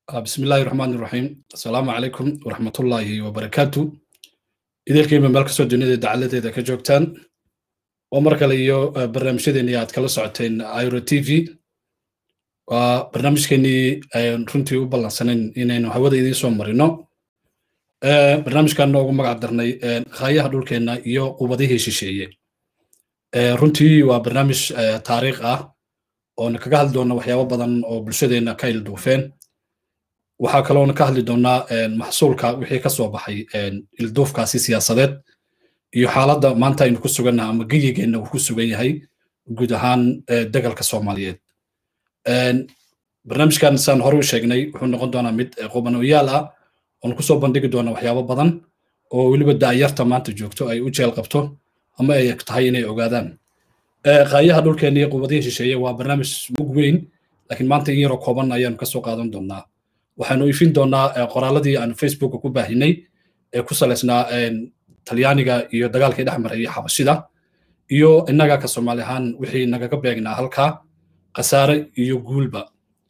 بسم الله الرحمن الرحيم السلام عليكم ورحمة الله وبركاته إذا كيما مالك سو دنيا دعالة إذا كجوكتان ومرك ليو برنامج ديني أتكلم كلا ساعتين ايرو تي في وبرنامج كني رنتي وبلا سنين إنه هوا دي سو مرينو برنامج كان نوغو مقعدرني خايا هدول كنا يو قوبديه شيشيه runtii waa barnaamij taariikh ah oona kaga hadli doona waxyaabo badan oo bulshadeena ka ilduufeen waxaa kaloona ka hadli doonaa maxsuulka wixii ka soo baxay ilduufkaasi siyaasadeed iyo xaaladda maanta aynu ku sugannaha ama geyigeenna uu ku sugan yahay guud ahaan degalka soomaaliyeed barnaamijkan saan hore u sheegnay wuxuu noqon doonaa mid qubanoyaal ah oon kusoo bandhigi doona waxyaabo badan oo weliba da'yarta maanta joogto ay u jeel qabto ama ay tahay inay ogaadaan qaayaha dhulkeena iyo qubadihii shisheeye waa barnaamij mug weyn laakiin maanta in yaroo kooban ayaanu kasoo qaadan doonaa waxaanu ifin doonaa qoraaladii aanu facebooka ku baahinay ee ku salaysnaa talyaaniga iyo dagaalkii dhex maray xabashida iyo innaga ka soomaali ahaan wixii nagaga beegnaa halkaa khasaare iyo guulba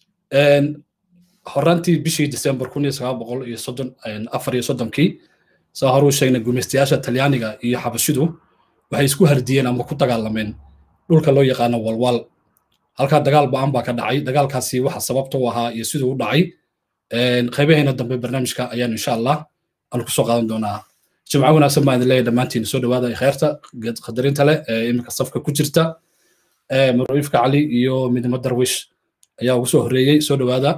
horaantii bishii december kun iyo sagaal boqol iyo soddon afar iyo soddonkii saa hore u sheegnay gumaystayaasha talyaaniga iyo xabashidu waxay isku hardiyeen ama ku dagaalameen dhulka loo yaqaano walwal halkaa dagaal ba'an baa ka dhacay dagaalkaasi waxa sababta u ahaa iyo siduu u dhacay qaybaheena dambe barnaamijka ayaan insha allah aan kusoo qaadan doonaa jimco wanaagsan baan idin leeyahay dhammaantiin soo dhawaada kheerta qadarinta leh ee iminka safka ku jirta marwiifka cali iyo midnimo darwish ayaa ugu soo horreeyey soo dhawaada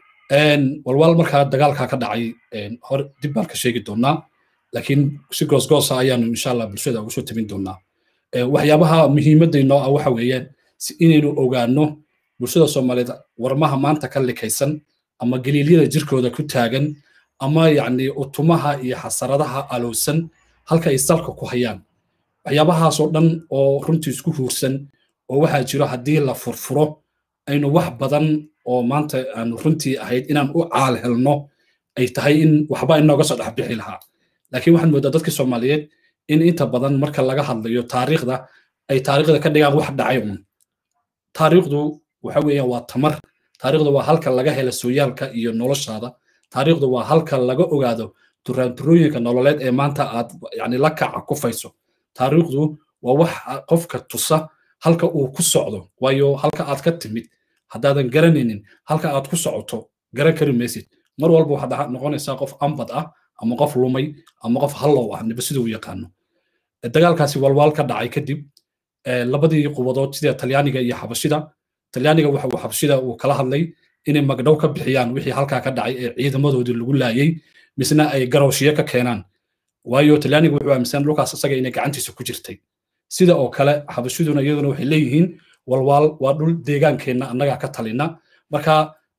walwal markaa dagaalkaa ka dhacay hor dib baan ka sheegi doonaa laakiin si goosgoosa ayaanu insha allah bulshada ugu soo tabin doonaa waxyaabaha muhiimaddaynoo ah waxa weeyaan si inaynu ogaano bulshada soomaaliyeed warmaha maanta ka likaysan ama galiilyada jirkooda ku taagan ama yacni utumaha iyo xasaradaha alowsan halka ay salka ku hayaan waxyaabahaasoo dhan oo runtii isku huursan oo waxaa jiro haddii la furfuro aynu wax badan oo maanta aanu runtii ahayd inaan u caal helno ay tahay in waxba inooga soo dhex bixi lahaa laakiin waxaan moodaa dadkii soomaaliyeed in inta badan marka laga hadlayo taariikhda ay taariikhda ka dhigaan wax dhacay un taariikhdu waxa weeyaan waa tamar taariikhdu waa halka laga hela sooyaalka iyo noloshaada taariikhdu waa halka laga ogaado turaanturooyinka nololeed ee maanta aad yani la kaca kufayso taariikhdu waa wax qofka tusa halka uu ku socdo waayo halka aad ka timid haddaadan garanaynin halka aad ku socoto garan kari maysid mar walba waxaad noqonaysaa qof ambad ah ama qof lumay ama qof hallow ah niba siduu yaqaano dagaalkaasi walwaal ka dhacay kadib labadii qubadood sida talyaaniga iyo xabashida talyaaniga waxa uu xabashida uu kala hadlay inay magdhow ka bixiyaan wixii halkaa ka dhacay ee ciidamadoodii lagu laayay misna ay garowshiye ka keenaan waayo talyaaniga wuxuu aaminsan dhulkaas isaga inay gacantiisa ku jirtay sida oo kale xabashiduna iyaduna waxay leeyihiin walwaal waa dhul deegaankeenna annagaa ka talina marka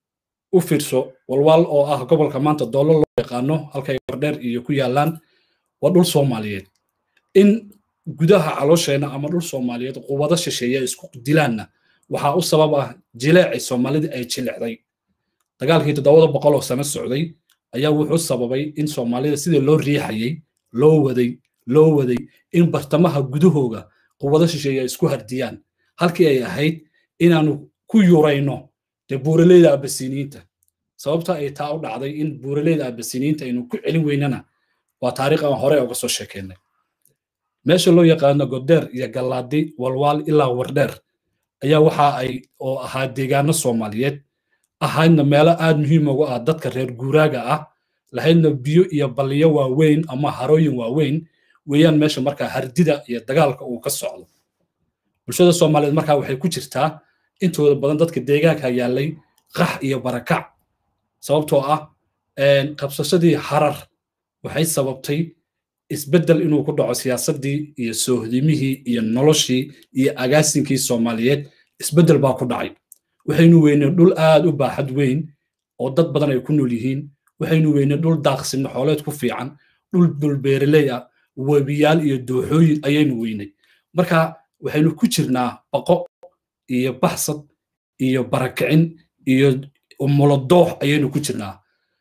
u fiirso walwaal oo ah gobolka maanta doolo loo yaqaano halkay wardheer iyo ku yaalaan waa dhul soomaaliyeed in gudaha caloosheenna ama dhul soomaaliyeed quwado shisheeye isku dilaanna waxaa u sabab ah jileecay soomaalidii ay jilecday dagaalkii toddobada boqol oo sano socday ayaa wuxuu sababay in soomaalida sidii loo riixayey loo waday loo waday in bartamaha gudahooga quwado shisheeye ay isku hardiyaan halkii ay ahayd inaanu ku yurayno dee buuraleyda abasiniinta sababta ay taa u dhacday in buuraleyda abasiniinta aynu ku celin weynana waa taariikh aan hore uga soo sheekeynay meesha loo yaqaano godeer iyo gallaadi walwaal ilaa wardheer ayaa waxa ay oo ahaa deegaano soomaaliyeed ahaydna meelo aad muhiim ugu ah dadka reer guuraaga ah lahaydna biyo iyo balliyo waaweyn ama harooyin waaweyn weeyaan meesha markaa hardida iyo dagaalka uu ka socdo bulshada soomaaliyeed markaa waxay ku jirtaa intooda badan dadka deegaanka yaallay qax iyo barakac sababtoo ah qabsashadii harar waxay sababtay isbeddel inuu ku dhaco siyaasaddii iyo soohdimihii iyo noloshii iyo agaasinkii soomaaliyeed isbeddel baa ku dhacay waxaynu weynay dhul aad u baaxad weyn oo dad badan ay ku nool yihiin waxaynu weynay dhul daaqsinno xooleed ku fiican dhul dulbeereley ah webiyaal iyo dooxooyin ayaynu weynay marka waxaynu ku jirnaa baqo iyo baxsad iyo barakicin iyo mulodoox ayaynu ku jirnaa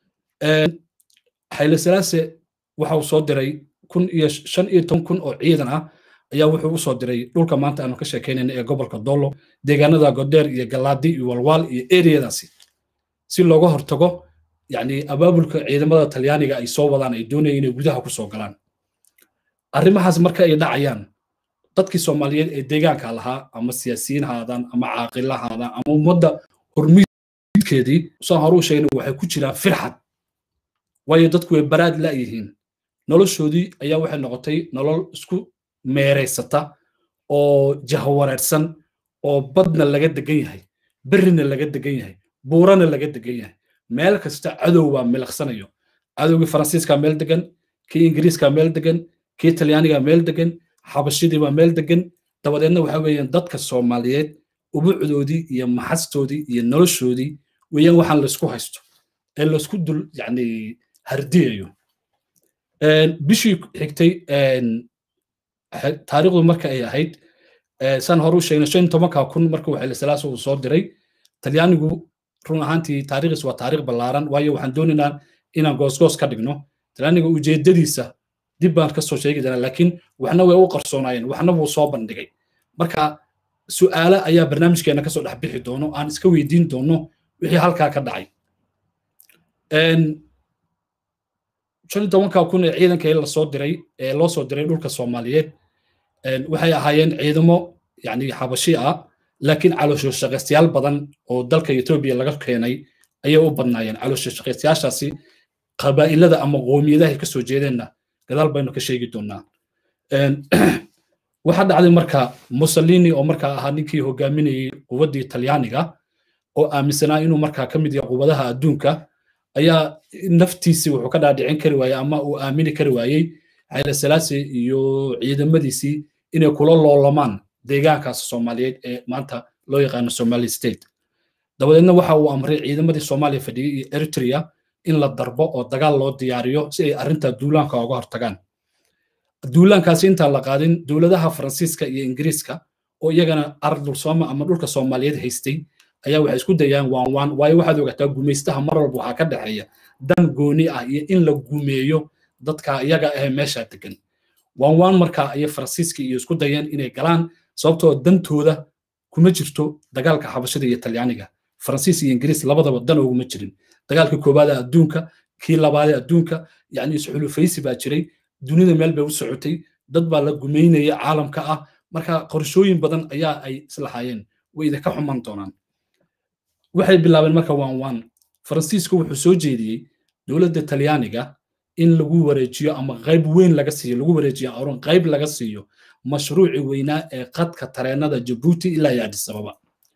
xayle salaase waxa uu soo diray kun iyo shan iyo toban kun oo ciidan ah ayaa wuxuu usoo diray dhulka maanta aanu ka sheekaynayna ee gobolka doolo deegaanada godeer iyo galaadi iyo walwaal iyo eriyadaasi si looga hortago yani abaabulka ciidamada talyaaniga ay soo wadaan ay doonayeen inay gudaha ku soo galaan arrimahaas marka ay dhacayaan dadkii soomaaliyeed ee deegaanka lahaa ama siyaasiyiin haadaan ama caaqila haadaan ama ummadda hormiidkeedii saan hore u sheegna waxay ku jiraan firxad waayo dadku way baraad la'yihiin noloshoodii ayaa waxay noqotay nolol isku meeraysata oo jahawareersan oo badna laga degan yahay berrina laga degan yahay buurana laga degan yahay meel kasta cadow waa milaqsanayo cadowgii faransiiska meel degan kii ingiriiska meel degan kii talyaaniga meel degan xabashidii baa meel degan dabadeedna waxa weeyaan dadka soomaaliyeed ubucdoodii iyo maxastoodii iyo noloshoodii weeyaan waxaan laysku haysto ee laysku dul yani hardiyayo bishii xigtay taariikhdu marka ay ahayd saan hore u sheegnay shan tobanka kun marka waxay lasalaas uu soo diray talyaanigu run ahaantii taariikhdiis waa taariikh ballaaran waayo waxaan doonaynaa inaan goosgoos ka dhigno talyaaniga ujeedadiisa dib baan ka soo sheegi doonaa laakiin waxna way u qarsoonaayeen waxna wuu soo bandhigay marka su'aale ayaa barnaamijkeena kasoo dhex bixi doono aan iska weydiin doono wixii halkaa ka dhacay shan iyo tobanka kun ee ciidanka lasoo diray ee loo soo diray dhulka soomaaliyeed waxay ahaayeen ciidamo yani xabashi ah laakiin caloosho shaqaystayaal badan oo dalka etoobiya laga keenay ayay u badnaayeen caloosho shaqaystayaashaasi qabaa'ilada ama qoomiyadahay ka soo jeedeenna gadaal baynu ka sheegi doonaa waxaa dhacday marka mussolini oo markaa ahaa ninkii hogaaminayey quwaddii talyaaniga oo aaminsanaa inuu markaa ka mid yahay quwadaha adduunka ayaa naftiisii wuxuu ka dhaadhicin kari waayey ama uu aamini kari waayey xayla salaasi iyo ciidamadiisii inay kula loolamaan deegaankaas soomaaliyeed ee maanta loo yaqaano somali state dabadeedna waxa uu amray ciidamadii soomaaliya fadhiyey iyo eritrea in la darbo oo dagaal loo diyaariyo si ay arrinta duulaanka uga hortagaan duulaankaasi intaan la qaadin dowladaha faransiiska iyo ingiriiska oo iyagana ardul sooma ama dhulka soomaaliyeed haystay ayaa waxay isku dayaan waan waan waayo waxaad ogataa gumaystaha mar walba waxaa ka dhexeeya dan gooni ah iyo in la gumeeyo dadka iyaga ah meesha degan waan waan markaa ayay faransiiska iyo isku dayeen inay galaan sababtoo dantooda kuma jirto dagaalka xabashada iyo talyaaniga faransiis iyo ingiriis labadaba dan oguma jirin dagaalkii koowaad adduunka kii labaad adduunka yani isxulufaysi baa jiray dunida meel bay u socotay dad baa la gumaynaya caalamka ah marka qorshooyin badan ayaa ay islahaayeen way idinka xuman doonaan waxay bilaabeen marka waan waan faransiisku wuxuu soo jeediyey dowladda talyaaniga in lagu wareejiyo ama qayb weyn laga siiyo lagu wareejiyo arun qayb laga siiyo mashruuci weynaa ee qadka tareenada jabuuti ilaa iyo addis ababa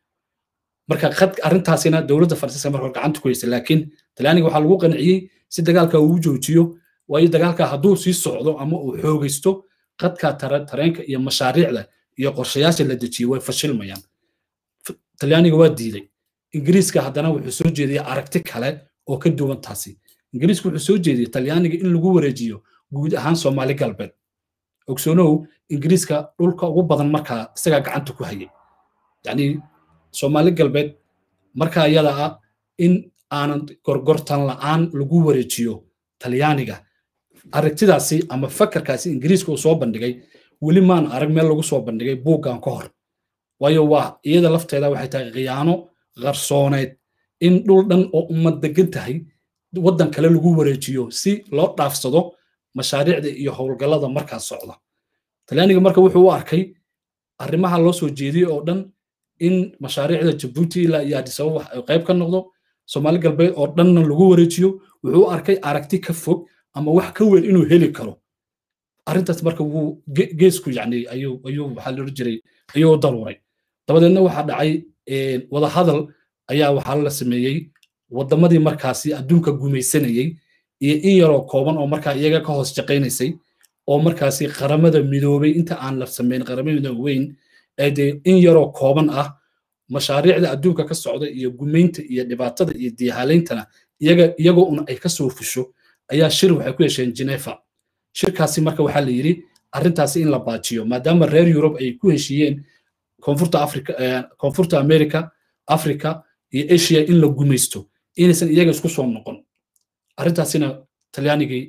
marka qad arrintaasina dowladda faransiiska marka gacanta ku haysa laakiin talyaaniga waxaa lagu qanciyey si dagaalka uu joojiyo waayo dagaalka hadduu sii socdo ama uu xoogaysto qadka tareenka iyo mashaariicda iyo qorshayaasha la dejiyey way fashilmayaan talyaaniga waa diiday ingiriiska haddana wuxuu soo jeediyey aragti kale oo ka duwan taasi ingiriisku wuxuu soo jeediyey talyaaniga in lagu wareejiyo guud ahaan soomaali galbeed ogsoonow ingiriiska dhulka ugu badan markaa isagaa gacanta ku hayay yacni soomaali galbeed markaa iyada ah in aanan gorgortan la'aan lagu wareejiyo talyaaniga aragtidaasi ama fakarkaasi ingiriiska uu soo bandhigay weli maan arag meel lagu soo bandhigay buuggan ka hor waayo waa iyada lafteeda waxay tahay khiyaano qarsooneed in dhul dhan oo ummad degan tahay waddan kale lagu wareejiyo si loo dhaafsado mashaariicda iyo howlgallada markaa socda talyaaniga marka wuxuu u arkay arrimaha loo soo jeediyey oo dhan in mashaariicda jabuuti ilaa iyo addis ababa qayb ka noqdo soomaali galbeed oo dhanna lagu wareejiyo wuxuu u arkay aragti ka fog ama wax ka weyn inuu heli karo arrintaas marka wuu geesku yani ayuu ayuu waxaa la odhan jiray ayuu daruuray dabadeedna waxaa dhacay wadahadal ayaa waxaa la sameeyey waddamadii markaasi adduunka gumaysanayey iyo in yaroo kooban oo markaa iyaga ka hoos shaqaynaysay oo markaasi qaramada midoobay inta aan la samayn qaramada weyn ee dee in yaroo kooban ah mashaariicda adduunka ka socda iyo gumaynta iyo dhibaatada iyo diyahaaleyntana iyaga iyagoo un ay ka soo fusho ayaa shir waxay ku yeesheen genefa shirkaasi marka waxaa la yidhi arrintaasi in la baajiyo maadaama reer yurub ay ku heshiiyeen koonfurta afrika koonfurta america africa iyo asia in la gumaysto inaysan iyaga isku soo noqon arrintaasina talyaanigii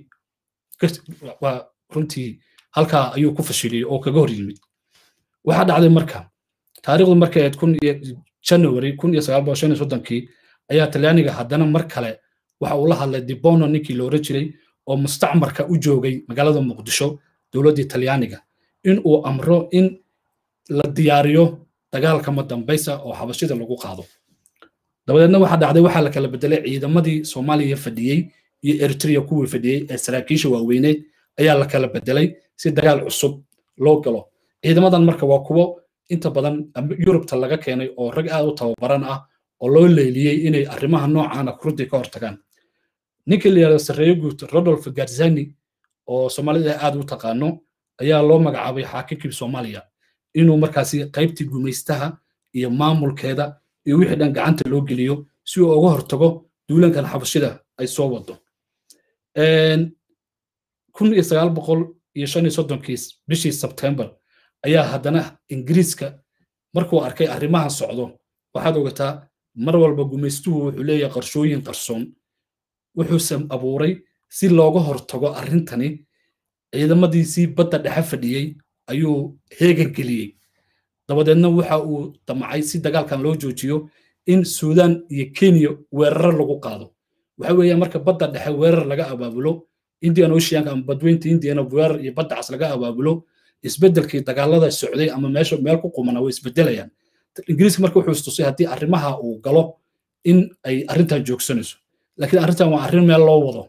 waa runtii halkaa ayuu ku fashiliyey oo kaga hor yimid waxaa dhacday marka taariikhdu markay ahayd kun iyo january kun iyo sagaal boqol shan iyo soddonkii ayaa talyaaniga haddana mar kale waxa uu la hadlay dibono ninkii la oran jiray oo mustacmarka u joogay magaalada muqdisho dowladdii talyaaniga in uu amro in la diyaariyo dagaalka madambaysa oo xabashida lagu qaado dabadeedna waxaa dhacday waxaa la kala bedelay ciidamadii soomaaliya fadhiyey iyo eritrea kuwii fadhiyey ee saraakiisha waaweyneed ayaa la kala bedelay si dagaal cusub loo galo ciidamadan marka waa kuwo inta badan yurubta laga keenay oo rag aad u tababaran ah oo loo leeliyey inay arrimaha noocaana runtii ka hortagaan ninkii la yidhahdo sarreeyo guud rodolf garzani oo soomaalida aad u taqaano ayaa loo magacaabay xaakimkii soomaaliya inuu markaasi qaybtii gumaystaha iyo maamulkeeda iyo wixii dhan gacanta loo geliyo si uu uga hortago duulankan xabashida ay soo wado kun iyo sagaal boqol iyo shan iyo soddonkii bishii sebtembar ayaa haddana ingiriiska markuu arkay arrimaha socdo waxaad ogataa mar walba gumaystuhu wuxuu leeyahay qarshooyin qarsoon wuxuuse abuuray si looga hortago arrintani ciidamadiisii badda dhexe fadhiyey ayuu heegan geliyey dabadeedna waxa uu damcay si dagaalkan loo joojiyo in suudaan iyo kenya weeraro lagu qaado waxa weeye marka badda dhexe weerar laga abaabulo indian oceanka ama badweynta indiana weerar iyo badda cas laga abaabulo isbeddelkii dagaalada socday ama meesha meel ku qumana way isbedelayaan ingiriiska marka wuxuu istusay haddii arrimaha uu galo in ay arrintan joogsanayso laakiin arrintan waa arrin meel loo wado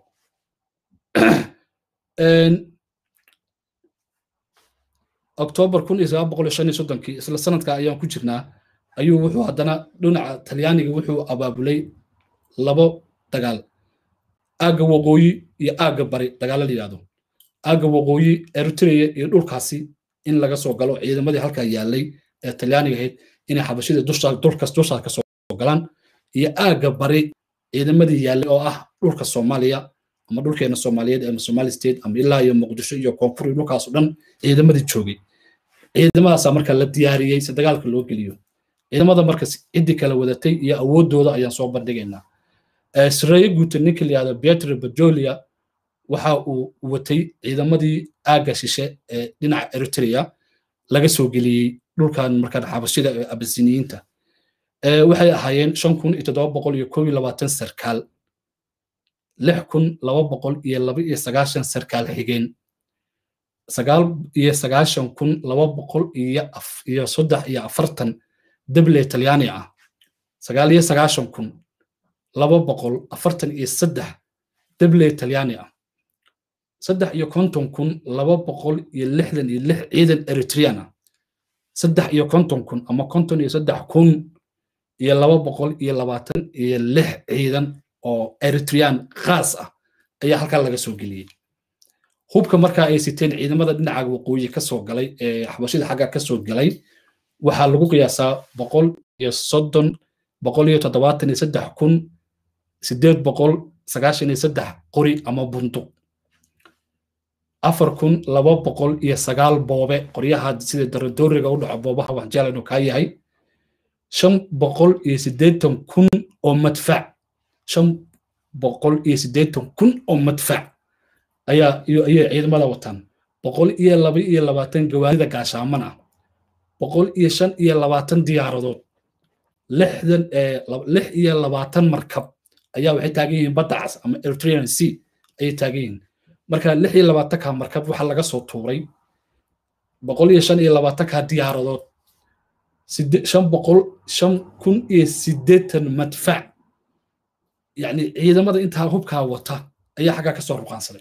oktoobar kun iyo sagaal boqol iyo shan iyo soddonkii isla sanadka ayaan ku jirnaa ayuu wuxuu haddana dhinaca talyaaniga wuxuu abaabulay labo dagaal aagga waqooyi iyo aagga bari dagaalo la yidhahdo aagga waqooyi eritrea iyo dhulkaasi in laga soo galo ciidamadii halkaa yaallay ee talyaaniga ahayd inay xabashida dulkas dushaa ka soo galaan iyo aagga bari ciidamadii yaallay oo ah dhulka soomaaliya ama dhulkeena soomaaliyeed ama somali state ama ilaa iyo muqdisho iyo koonfur iyo dhulkaas oo dhan ciidamadii joogay ciidamadaasaa marka la diyaariyey si dagaalka loo geliyo ciidamada marka ciddii kala wadatay iyo awooddooda ayaan soo bandhigaynaa sareeye guuta ninka la yihahdo pietro bajolia waxa uu watay ciidamadii aagga shishe ee dhinaca eritrea laga soo geliyey dhulkan markaan xabashida ee abasiniyiinta waxay ahaayeen shan kun iyo toddoba boqol iyo koob iyo labaatan sarkaal lix kun laba boqol iyo laba iyo sagaashan sarkaal xigeen sagaal iyo sagaashan kun laba boqol iyo iyo saddex iyo afartan deble talyaani ah sagaal iyo sagaashan kun laba boqol afartan iyo saddex deble talyaani ah saddex iyo konton kun laba boqol iyo lixdan iyo lix ciidan eritrean ah saddex iyo konton kun ama konton iyo saddex kun iyo laba boqol iyo labaatan iyo lix ciidan oo eritrean khaas ah ayaa halkaa laga soo geliyey hubka markaa ay siteen ciidamada dhinaca waqooyi ka soo galay ee xabashida xagga ka soo galay waxaa lagu qiyaasaa boqol iyo soddon boqol iyo toddobaatan iyo saddex kun sideed boqol sagaashan iyo saddex qori ama bunduq afar kun laba boqol iyo sagaal boobe qoryaha sida daradooriga u dhaco boobaha waxjeel inuu kaa yahay shan boqol iyo siddeetan kun oo madfac shan boqol iyo siddeetan kun oo madfac ayaa ayay ciidamada wataan boqol iyo laba iyo labaatan gawaarida gaashaaman ah boqol iyo shan iyo labaatan diyaaradood lixdan lix iyo labaatan markab ayaa waxay taagan yihiin badda cas ama eritrean sea ayay taagan yihiin marka lix iyo labaatanka markab waxaa laga soo tuuray boqol iyo shan iyo labaatanka diyaaradood shan boqol shan kun iyo siddeetan madfac yacni ciidamada intaa hubkaa wata ayaa xaggaa ka soo ruqaansaday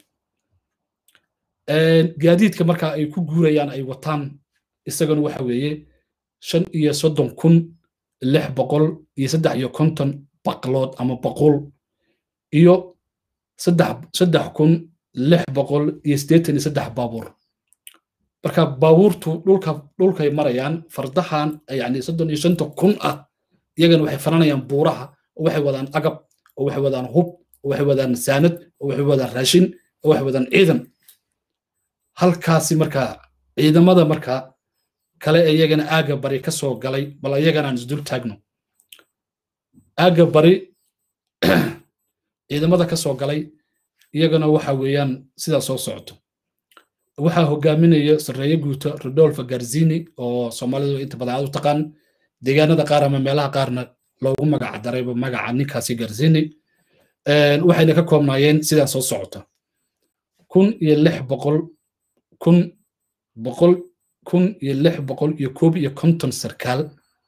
gaadiidka marka ay ku guurayaan ay wataan isagana waxa weeye shan iyo soddon kun lix boqol iyo saddex iyo konton baqlood ama baqul iyo saddex saddex kun lix boqol iyo siddeetan iyo saddex baabuur marka baabuurtu dhulka dhulkay marayaan fardahan yani soddon iyo shanta kun ah iyagana waxay faranayaan buuraha oo waxay wadaan agab oo waxay wadaan hub oo waxay wadaan saanad oo waxay wadaan raashin oo waxay wadaan ciidan halkaasi marka ciidamada marka kale iyagana aagga bari ka soo galay bal iyagana aan isdul taagno aagga bari ciidamada ka soo galay iyagana waxa weeyaan sidaa soo socoto waxaa hogaaminaya sarreeye guuta rodolfo garzini oo soomaalidu inta badan aad u taqaan deegaanada qaar ama meelaha qaarna loogu magac darayba magaca ninkaasi garzini waxayna ka koobnaayeen sidaa soo socota kun iyo lix boqol kun boqol kun iyo lix boqol iyo koob iyo konton sarkaal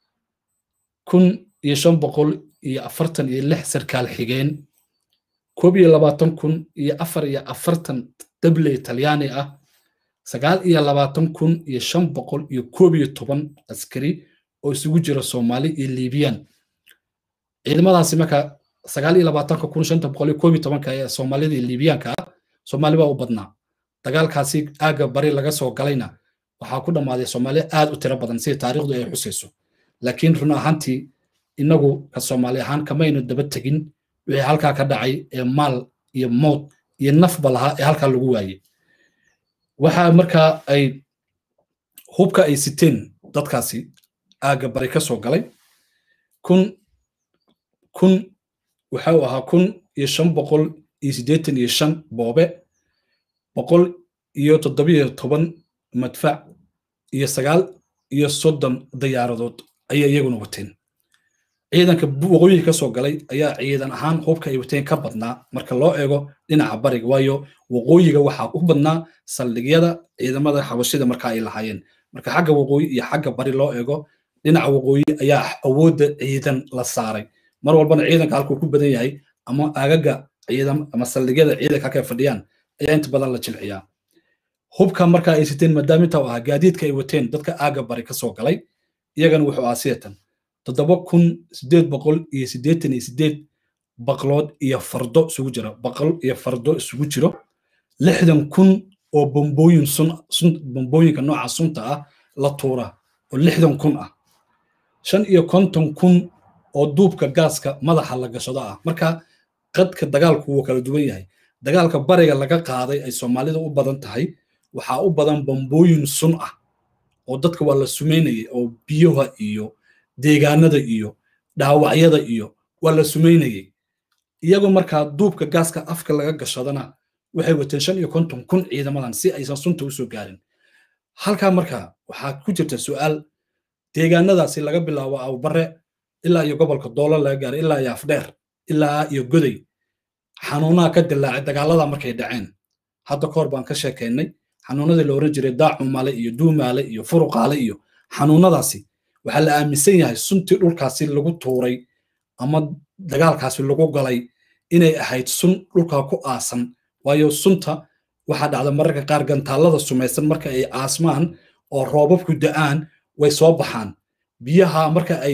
kun iyo shan boqol iyo afartan iyo lix sarkaal xigeen koob iyo labaatan kun iyo afar iyo afartan dabley talyaani ah sagaal iyo labaatan kun iyo shan boqol iyo koob iyo toban askari oo isugu jira soomaali iyo liibiyan ciidamadaasi marka sagaal iyo labaatanka kun shanta boqol iyo koob iyo tobanka ee soomaalida iyo liibiyaanka ah soomaali baa u badnaa dagaalkaasi aagga bari laga soo galayna waxaa ku dhammaaday soomaali aad u tiro badan sida taariikhdu ay xusayso laakiin run ahaantii innagu ka soomaali ahaan kamaynu daba tegin wixii halkaa ka dhacay ee maal iyo mowd iyo nafba lahaa ee halkaa lagu waayey waxa markaa ay hubka ay siteen dadkaasi aagga bari ka soo galay kun kun waxa uu ahaa kun iyo shan boqol iyo siddeetan iyo shan boobe boqol iyo toddobiyo toban madfac iyo sagaal iyo soddon diyaaradood ayay iyaguna wateen ciidanka waqooyiga ka soo galay ayaa ciidan ahaan hubka ay wateen ka badnaa marka loo eego dhinaca bariga waayo waqooyiga waxaa u badnaa saldhigyada ciidamada xabashida marka ay lahaayeen marka xagga waqooyi iyo xagga bari loo eego dhinaca waqooyi ayaa awoodda ciidan la saaray mar walbana ciidanka halkuu ku badan yahay ama agaga ciidan ama saldhigyada ciidanka halkay fadhiyaan ayaa inta badan la jilciyaa hubka marka ay siteen maadaama inta u ahaa gaadiidka ay wateen dadka aaga bari ka soo galay iyagana wuxuu ahaa sideetan toddoba kun siddeed boqol iyo siddeetan iyo siddeed baqlood iyo fardo isugu jira baqol iyo fardo isugu jiro lixdan kun oo bombooyin sun sun bombooyinka nooca sunta ah la tuura oo lixdan kun ah shan iyo konton kun oo duubka gaaska madaxa la gashado ah marka qadka dagaalku wuu kala duwan yahay dagaalka bariga laga qaaday ay soomaalida u badan tahay waxaa u badan bombooyin sun ah oo dadka waa la sumaynayay oo biyaha iyo deegaanada iyo dhaawacyada iyo waa la sumaynayay iyagoo markaa duubka gaaska afka laga gashadana waxay wateen shan iyo konton kun ciidamadan si aysan sunta usoo gaarin halkaa markaa waxaa ku jirta su'aal deegaanadaasi laga bilaabo awbare ilaa iyo gobolka doolo laga gaaray ilaa iyo afdheer ilaa iyo goday xanuunaha ka dilaacay dagaalada markay dhaceen hadda kahor baan ka sheekaynay xanuunadii la oran jiray daacumaale iyo duumaale iyo furuqaale iyo xanuunadaasi waxaa la aaminsan yahay suntii dhulkaasi lagu tuuray ama dagaalkaasi lagu galay inay ahayd sun dhulkaa ku aasan waayo sunta waxaa dhacda mararka qaar gantaallada sumaysan marka ay aasmaan oo roobabku da'aan way soo baxaan biyaha marka ay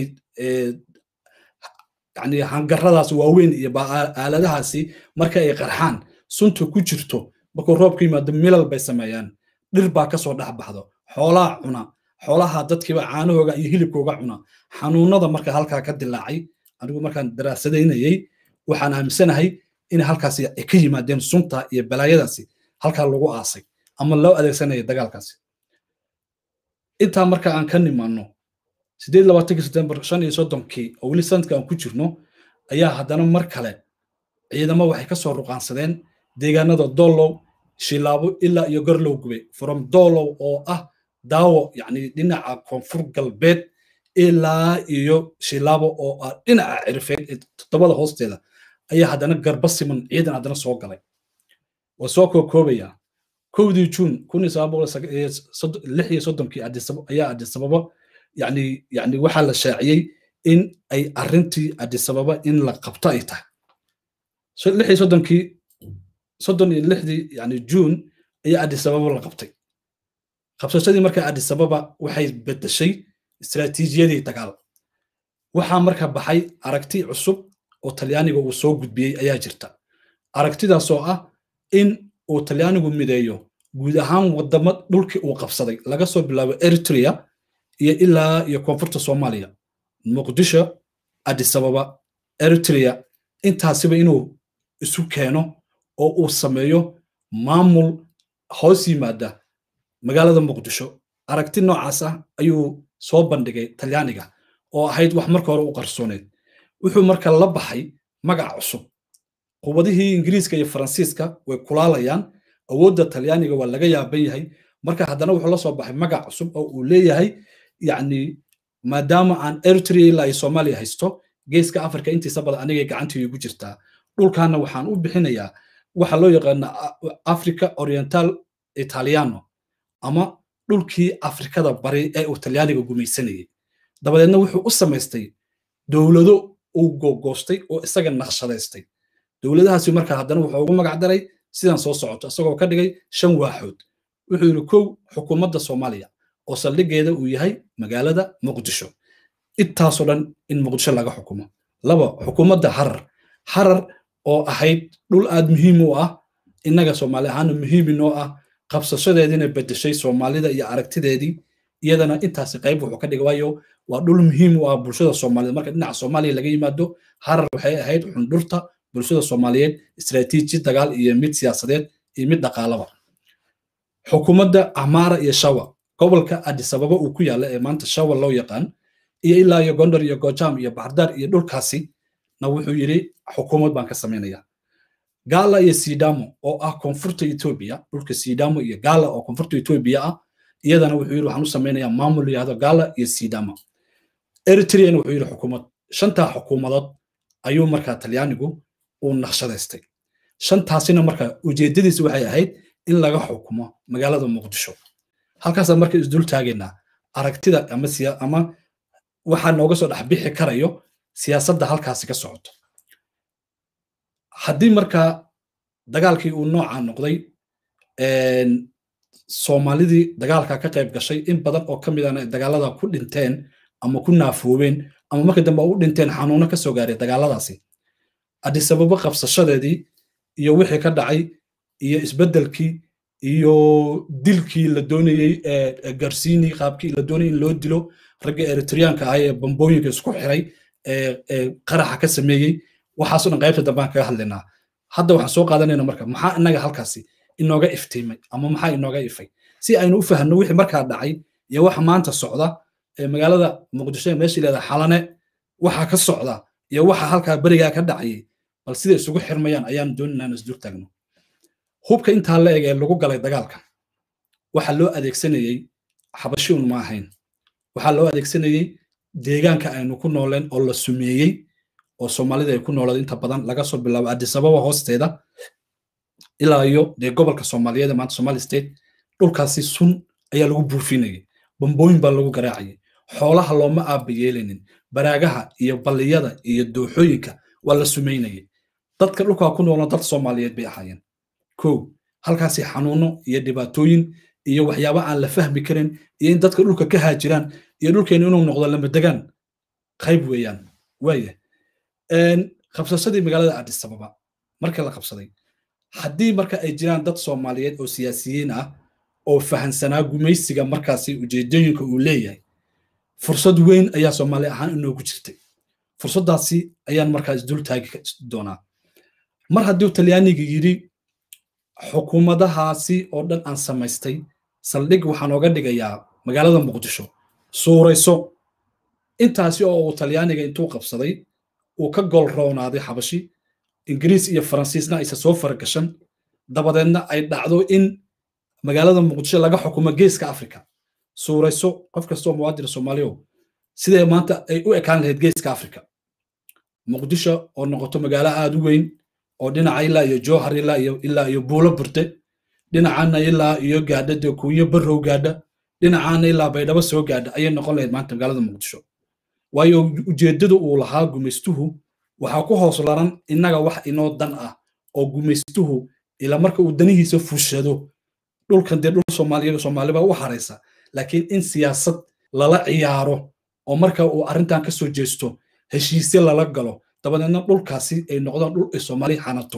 yani hangaradaas waaweyn iyo aaladahaasi marka ay qarxaan sunta ku jirto markuu roobku yimaado milal bay sameeyaan dhir baa kasoo dhex baxdo xoolaa cuna xoolaha dadkiiba caanahooga iyo hilibkooga cuna xanuunada marka halkaa ka dilaacay anigu markaan daraasadaynayey waxaan aaminsanahay in halkaasi ay ka yimaadeen sunta iyo balaayadaasi halkaa lagu aasay ama loo adeegsanaya dagaalkaasi intaa marka aan ka nimaano sideed labaatankii september shan iyo soddonkii oo weli sanadka aan ku jirno ayaa haddana mar kale ciidamo waxay ka soo ruqaansadeen deegaanada doolow shilaabo ilaa iyo garlow gube from doolow oo ah daawo yacni dhinaca koonfur galbeed ilaa iyo shilaabo oo ah dhinaca cirfeed ee toddobada hoosteeda ayaa haddana garba siman ciidan haddana soo galay waa soo kookoobayaa kowdii juun kun iyo sagaal boqol lix iyo soddonkii ayaa adisababa yani yani waxaa la shaaciyey in ay arrintii adisababa in la qabto ay tahay lix iyo soddonkii soddon iyo lixdii yani juun ayaa adisababa la qabtay qabsashadii marka adisababa waxay bedeshay istiraatiijiyadii dagaal waxaa marka baxay aragti cusub oo talyaaniga uu soo gudbiyey ayaa jirta aragtidaasoo ah in uu talyaanigu mideeyo guud ahaan wadamo dhulkii uu qabsaday laga soo bilaabo eritrea iyo ilaa iyo koonfurta soomaaliya muqdisho adisababa eritrea intaasiba inuu isu keeno oo uu sameeyo maamul hoos yimaada magaalada muqdisho aragti noocaas ah ayuu soo bandhigay talyaaniga oo ahayd wax marka hore u qarsooneed wuxuu marka la baxay magac cusub quwadihii ingiriiska iyo faransiiska way kulaalayaan awoodda talyaaniga waa laga yaaban yahay marka haddana wuxuu la soo baxay magac cusub oo uu leeyahay yacni maadaama aan eritrea ilaa iyo soomaaliya haysto geeska afrika intiisa badan anigay gacantii igu jirtaa dhulkaana waxaan u bixinayaa waxa loo yaqaana africa oriental italiano ama dhulkii afrikada bari ee uu talyaaniga gumaysanayay dabadeedna wuxuu u samaystay dowlado uu gogoostay oo isaga naqshadaystay dowladahaasi markaa haddana wuxuu ugu magac daray sidan soo socoto isagoo ka dhigay shan waaxood wuxuu yidhi kow xukuumadda soomaaliya oo saldhigeeda uu yahay magaalada muqdisho intaasoo dhan in muqdisho laga xukumo laba xukuumadda harar harar oo ahayd dhul aad muhiim u ah innaga soomaali ahaana muhiim inoo ah qabsashadeediina bedeshay soomaalida iyo aragtideedii iyadana intaasi qayb wuxuu ka dhigay waayo waa dhul muhiim u ah bulshada soomaaliyed marka dhinaca soomaaliya laga yimaado harar waxay ahayd xundhurta bulshada soomaaliyeed istaraatiiji dagaal iyo mid siyaasadeed iyo mid dhaqaalaba xukuumadda amaara iyo shawa gobolka adisababa uu ku yaalla ee maanta shawa loo yaqaan iyo ilaa iyo gondar iyo gojam iyo baxdaar iyo dhulkaasi na wuxuu yidhi xukuumad baan ka samaynaya gaala iyo sidamo oo ah koonfurta etoobiya dhulka sidamo iyo gaala oo koonfurta etoobiya ah iyadana wuxuu yidhi waxaan u samaynayaa maamul yihahdo gaala iyo sidamo eritreana wuxuu yidhi xukuumad shantaa xukuumadood ayuu markaa talyaanigu uu naqshadaystay shantaasina marka ujeedadiisi waxay ahayd in laga xukumo magaalada muqdisho halkaasaan marka isdul taagaynaa aragtida ama ama waxaa nooga soo dhex bixi karayo siyaasadda halkaasi ka socoto haddii markaa dagaalkii uu noocaa noqday soomaalidii dagaalka ka qayb gashay in badan oo ka midana dagaalada ku dhinteen ama ku naafoobeen ama marka dambe u dhinteen xanuuno ka soo gaaray dagaaladaasi adisababo qabsashadeedii iyo wixii ka dhacay iyo isbeddelkii iyo dilkii la doonayey garsiini qaabkii la doonayay in loo dilo ragga eritreyaanka ah ee bambooyinka isku xiray ee qaraxa ka sameeyey waxaasoo dhan qaybta dambaan kaga hadlaynaa hadda waxaan soo qaadanayna marka maxaa innaga halkaasi inooga iftiimay ama maxaa inooga ifay si aynu u fahanno wixii markaa dhacay iyo waxa maanta socda ee magaalada muqdisho ee meesha ilahda xalane waxa ka socda iyo waxa halkaa berigaa ka dhacayay bal sida isugu xirmayaan ayaan dooninaa in isdur taagno hubka intaa la eg ee lagu galay dagaalka waxaa loo adeegsanayey xabashi un ma ahayn waxaa loo adeegsanayey deegaanka aynu ku nooleen oo la sumeeyey oo soomaalida ay ku noolaed inta badan laga soo bilaabo adisababa hoosteeda ilaa iyo dee gobolka soomaaliyeed ee maanta somali state dhulkaasi sun ayaa lagu buufinayay bambooyin baa lagu garaacayay xoolaha looma aaba yeelaynin baraagaha iyo balliyada iyo dooxooyinka waa la sumaynayay dadka dhulkaa ku noolna dad soomaaliyeed bay ahaayeen kow halkaasi xanuuno iyo dhibaatooyin iyo waxyaaba aan la fahmi karin iyo in dadka dhulka ka haajiraan iyo dhulkeenu inuu noqdo lamadegaan qayb weeyaan waaya qabsasadii magaalada adisababa marka la qabsaday haddii marka ay jiraan dad soomaaliyeed oo siyaasiyiin ah oo fahansanaa gumaysiga markaasi ujeedooyinka uu leeyahay fursad weyn ayaa soomaali ahaan inoogu jirtay fursaddaasi ayaan markaa isdul taagi doonaa mar haddii talyaaniga yidhi xukuumadahaasi oo dhan aan samaystay saldhig waxaan ooga dhigayaa magaalada muqdisho suurayso intaasi oo uu talyaaniga intuu qabsaday uu ka gol roonaaday xabashi ingiriis iyo faransiisna aysa soo faragashan dabadeedna ay dhacdo in magaalada muqdisho laga xukumo geeska afrika suurayso qof kastoo muwaadin soomaaliyo sidee maanta ay u ekaan lahayd geeska afrika muqdisho oo noqoto magaalo aad u weyn oo dhinaca ilaa iyo jowhar ilaa iyo ilaa iyo buulo burte dhinacana ilaa iyo gaadha dee kuunyo barrow gaadha dhinacaana ilaa baydhabo soo gaadha ayay noqon lahayd maanta magaalada muqdisho waayo ujeeddada uu lahaa gumaystuhu waxaa ku hoos laran innaga wax inoo dan ah oo gumaystuhu ila marka uu danihiisa fushado dhulkan dee dhul soomaaliya soomaaliba u haraysa laakiin in siyaasad lala ciyaaro oo marka uu arrintan ka soo jeesto heshiisye lala galo dabadeedna dhulkaasi ay noqdaan dhul ay soomaaliya xanato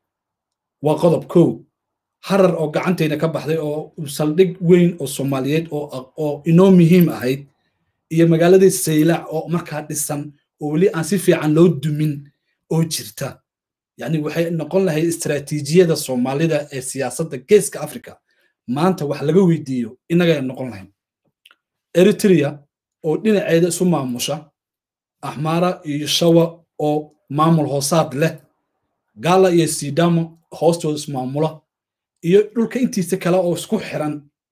waa qodob kow harar oo gacantayna ka baxday oo saldhig weyn oo soomaaliyeed oo inoo muhiim ahayd iyo magaaladii saylac oo markaa dhisan oo weli aan si fiican loo dumin oo jirta yani waxay noqon lahayd istaraatiijiyada soomaalida ee siyaasadda geeska africa maanta wax laga weydiiyo innagay noqon lahayn eritrea oo dhinaceeda isu maamusha axmaara iyo shawa oo maamul hoosaad leh gaala iyo sidamo hoostooda ismaamula iyo dhulka intiisa kale oo isku xiran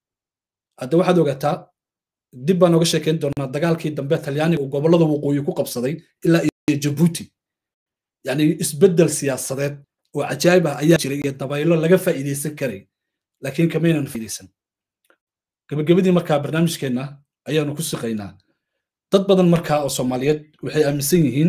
hadda waxaad ogaataa dib baan oga sheekayn doonaa dagaalkii dambe talyaaniga uu gobollada waqooyi ku qabsaday ilaa iyo jabuuti yani isbeddel siyaasadeed oo cajaayib ah ayaa jiray iyo dabaylo laga faa'iidaysan karay laakiin kamaynan faa'iidaysan gabagabadii markaa barnaamijkeenna ayaanu ku siqaynaa dad badan markaa oo soomaaliyeed waxay aaminsan yihiin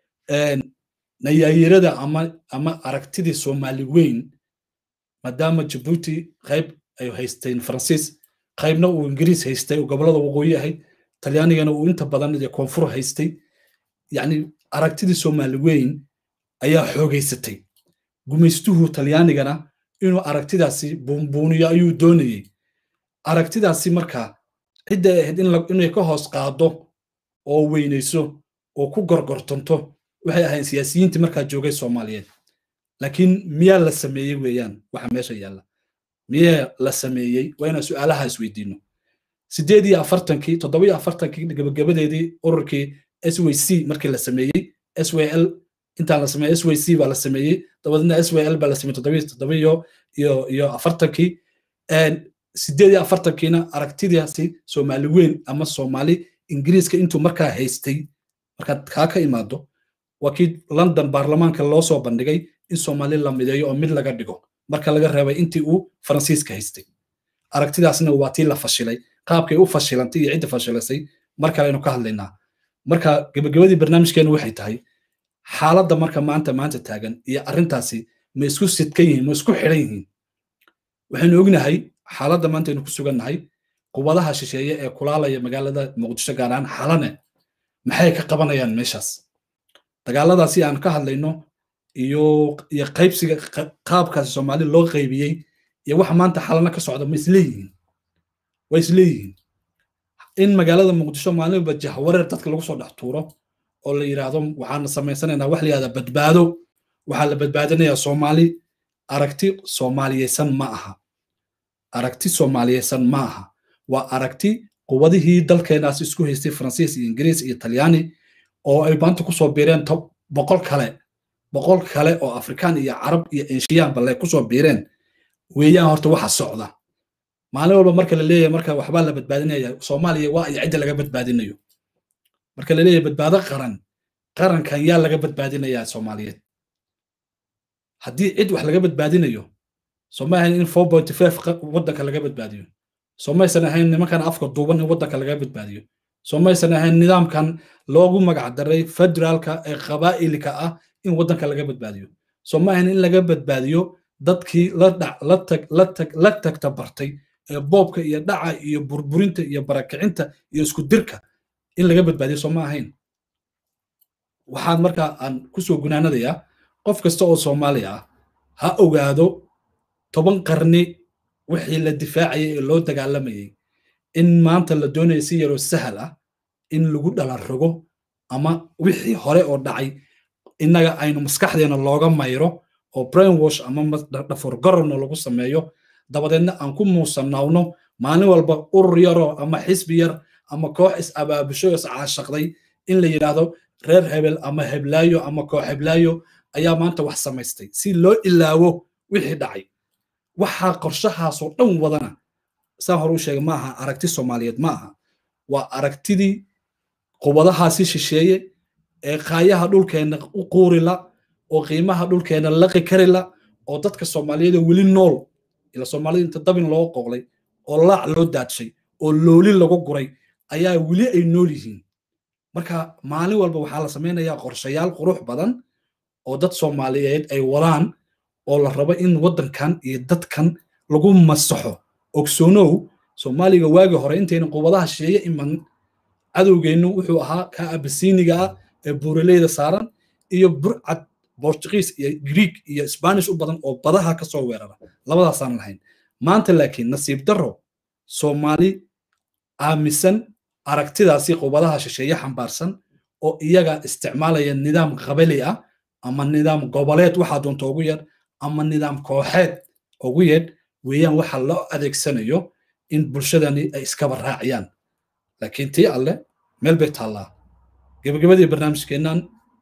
nayaayirada ama ama aragtidii soomaali weyn maadaama jabuuti qayb ay haysteen faransiis qaybna uu ingiriis haystay oo gobolada waqooyi ahayd talyaanigana uu inta badan iyo koonfur haystay yacni aragtidii soomaali weyn ayaa xoogaysatay gumaystuhu talyaanigana inuu aragtidaasi buunbuuniyo ayuu doonayey aragtidaasi markaa cidday ahayd inay ka hoos qaado oo weynayso oo ku gorgortanto waxay ahayn siyaasiyiintii markaa joogay soomaaliyeed laakiin miyaa la sameeyey weeyaan waxa meesha yaalla miyaa la sameeyey waa inaan su'aalaha isweydiino sideed iyo afartankii toddoba iyo afartankii gabagabadeedii ururkii s w c markii la sameeyey s w l intaan la sameeyey s w c baa la sameeyey dabadeedna s w l baa la sameeyey toddoba toddoba iyo iyo iyo afartankii sideed iyo afartankiina aragtidaasi soomaali weyn ama soomaali ingiriiska intuu markaa haystay markaad kaa ka imaado waa kii london baarlamaanka loo soo bandhigay in soomaali la mideeyo oo mid laga dhigo marka laga reebay intii uu faransiiska haystay aragtidaasna waa tii la fashilay qaabkay u fashilantay iyo cidda fashilasay mar kale aynu ka hadlaynaa marka gabagabadii barnaamijkeenu waxay tahay xaaladda marka maanta maanta taagan iyo arrintaasi ma isku sidkan yihiin ma isku xidhan yihiin waxaynu ognahay xaaladda maanta aynu ku sugannahay quwadaha shisheeye ee kulaalaya magaalada muqdisho gaar ahaan xalane maxay ka qabanayaan meeshaas dagaaladaasi aan ka hadlayno iyo iyo qaybsiga qaabkaasi soomaali loo qaybiyey iyo waxa maanta xalana ka socda ma isleeyihiin waa isleeyihiin in magaalada muqdisho maalinba jahwareer dadka lagu soo dhex tuuro oo la yidhaahdo waxaan samaysanaynaa wax la yidhahda badbaado waxaa la badbaadinayaa soomaali aragti soomaaliyeysan ma aha aragti soomaaliyeysan ma aha waa aragti quwadihii dalkeenaas isku haystay faransiis iyo ingiriis iyo talyaani oo ay maanta kusoo biireen boqol kale boqol kale oo afrikaan iyo carab iyo enshiyan balle kusoo biireen weeyaan horta waxa socda maalin walba marka la leeyahay marka waxbaa la badbaadinaya soomaaliya waa iyo cidda laga badbaadinayo marka la leeyahay badbaado qaran qarankan yaa laga badbaadinayaa soomaaliyeed haddii cid wax laga badbaadinayo sooma ahayn in four point five waddanka laga badbaadiyo soomaysan ahayn nimankan afka duuban in waddanka laga badbaadiyo soomaysan ahayn nidaamkan loogu magac daray federaalka ee qabaa'ilka ah in waddanka laga badbaadiyo sooma ahayn in laga badbaadiyo dadkii la tagta bartay ee boobka iyo dhaca iyo burburinta iyo barakicinta iyo isku dirka in laga badbaadiyo sooma ahayn waxaan markaa aan kusoo gunaanadayaa qof kasta oo soomaali ah ha ogaado toban qarni wixii la difaacayay ee loo dagaalamayay in maanta la doonaya si yaroo sahal ah in lagu dhala rogo ama wixii hore oo dhacay innaga aynu maskaxdeena looga mayro oo brainwash ama dhaforgarorna lagu sameeyo dabadeedna aan ku muusanawno maalin walba urur yaroo ama xisbi yar ama koox is abaabusho is caashaqday in la yidhaahdo reer hebel ama heblaayo ama koox heblaayo ayaa maanta wax samaystay si loo ilaawo wixii dhacay waxaa qorshahaasoo dhan wadana saan hore u sheegay maaha aragti soomaaliyeed ma aha waa aragtidii quwadahaasi shisheeye ee qaayaha dhulkeenna u quurila oo qiimaha dhulkeenna laqi karila oo dadka soomaaliyeed weli nool ila soomaalida inta dabin loo qoqlay oo laac loo daadshay oo looli lagu guray ayaa weli ay nool yihiin marka maalin walba waxaa la samaynayaa qorshayaal qurux badan oo dad soomaaliyeed ay wadaan oo la rabo in waddankan iyo dadkan lagu masaxo ogsoonow soomaaliga waagi hore intayna quwadaha shisheeye iman cadowgeennu wuxuu ahaa ka abasiiniga ah ee buuraleyda saaran iyo burcad bortugiis iyo greek iyo spanish u badan oo badaha ka soo weerara labadaasaan lahayn maanta laakiin nasiib darro soomaali aaminsan aragtidaasi quwadaha shisheeye xambaarsan oo iyaga isticmaalaya nidaam qabali ah ama nidaam goboleed waxaa doonta ugu yar ama nidaam kooxeed ugu yeedh weeyaan waxa loo adeegsanayo in bulshadani ay iskaba raaciyaan laakiin tii alle meel bay taallaa gebagabadii barnaamijkeennan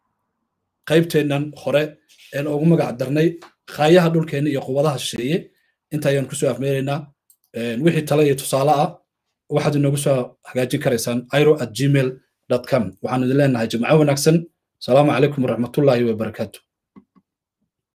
qaybteennan hore een ugu magac darnay khaayaha dhulkeenna iyo quwadaha shisheeye inta ayaan kusoo afmeeraynaa wixii tale iyo tusaale ah waxaad inoogu soo hagaajin karaysaan iro at gmail com waxaan idin leenahay jimco wanaagsan asalaamu calaykum waraxmatullaahi wabarakaatu